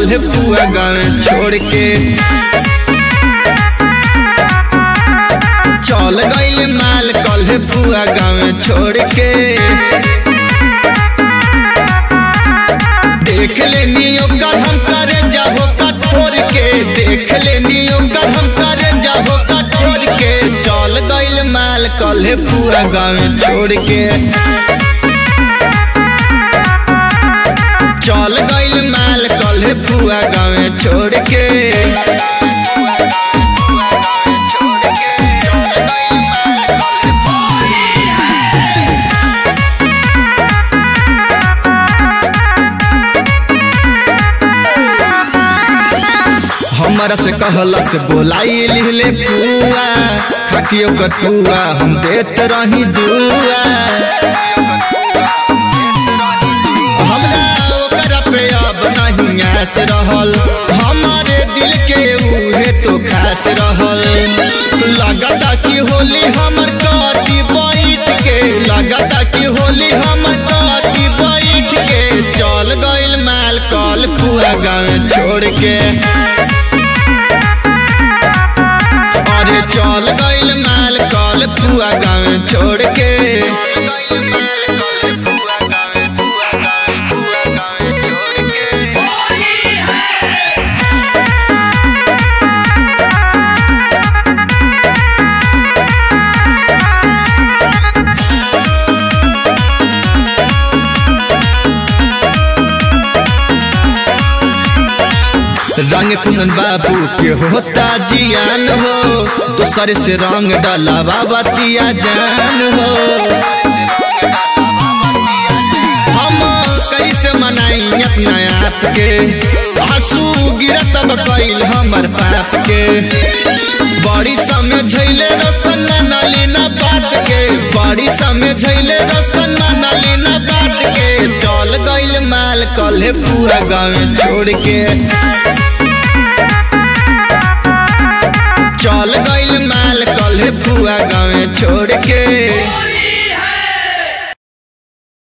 कल पुआ गाँव छोड़ के चल गईल माल कल पुआ गाँव छोड़ के देख लेनी ओकर हम करे जाबो कठोर के देख लेनी ओकर हम करे जाबो कठोर के चल गईल माल कल पुआ गाँव छोड़ के चल गईल माल कल पुआ गाँव छोड़ के हमरा से कहला से बोलाई लिहले पुआ खाकियो कटुआ हम देत रही दुआ हमरा ओकरा पे अब नहीं आस रहल हमारे दिल के उहे तो खास रहल लगता कि होली हमर काटी बैठ के लगता कि होली हमर काटी बैठ के चल गईल माल कल पुआ गाँव छोड़ के अरे चल गईल माल कल पुआ गाँव छोड़ के रंग कुंदन बाबू के होता जियान हो दूसरे से रंग डाला बाबा तिया जान हो हम कैसे मनाई अपना आप के आंसू गिरत कैल हमर पाप के बड़ी समय झैले रसन नाली न बात के बड़ी समय झैले रसन नाली न बात के चल गईल माल कल पूरा गाँव छोड़ के चल गईल माल कल पुआ